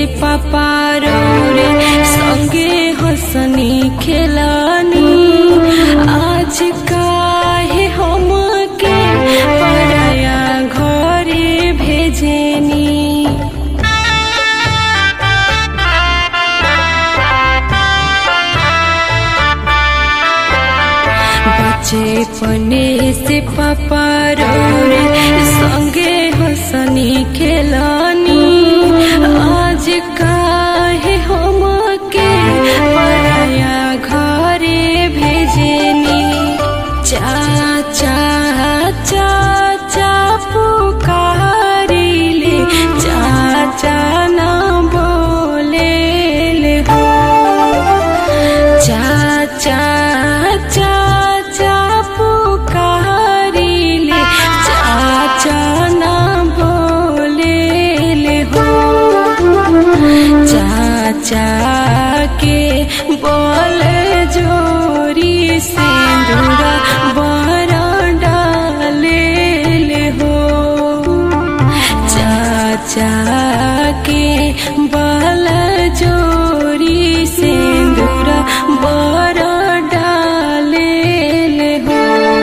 से पापा रे संगे हंसनी खेलानी आज काहे हमके पराया घरे भेजेनी बचपने से पापा रे संगे हंसनी खेलानी आज काहे हमके पराया घरे भेजेनी चाचा चाचा पुकारिले चाचा ना बोले ले हो चाचा चाचा पुकारिले चाचा ना बोले ले हो चाचा के बोल जोरी सिंदूरा बड़ा डाले ले हो चाचा के बाल जोरी सिंदूरा बड़ा डाले ले हो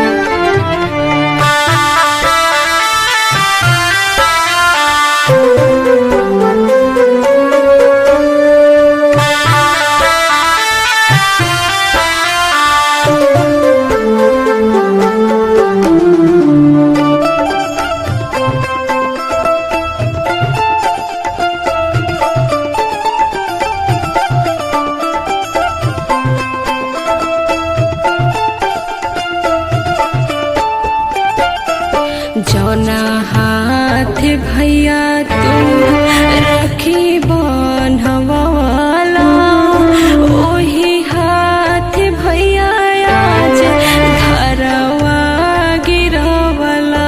जौना हाथ भैया तू रखी बनवाला ओही हाथ भैया आज घरवा गिरवला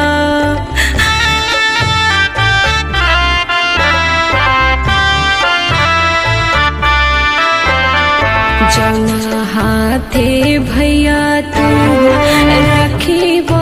जौना हाथे भैया तू रखी